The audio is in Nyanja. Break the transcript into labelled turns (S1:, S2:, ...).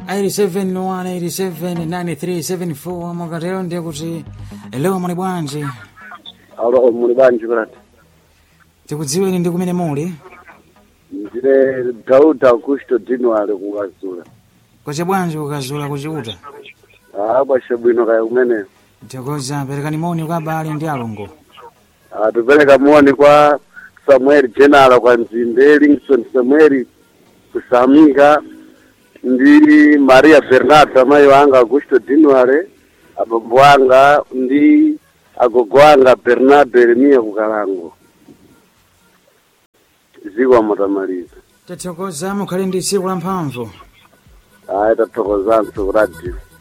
S1: 87 mukatero ndiye kuti leo muli bwanji
S2: alo muli bwanji brati
S1: tikudziweni ndi kumene muli
S2: ndine dauda augusto dinuale kukazula
S1: kwace bwanji kukazula kuchiuta
S2: aa kwace bwino kaya kumeneyo
S1: tikoza perekani moni kwa abale ndi alongo
S2: atupereka moni kwa samuel jenala kwa nzimbe lingston samuel kusamika ndi maria bernardo amayi wanga augusto dinuale abambo anga ndi agogo anga bernardo eremia kukalango ziko mutamaliza
S1: tathokoza mukhale ndi tsiku la mphamvu
S2: ayi tathokozanso ku radio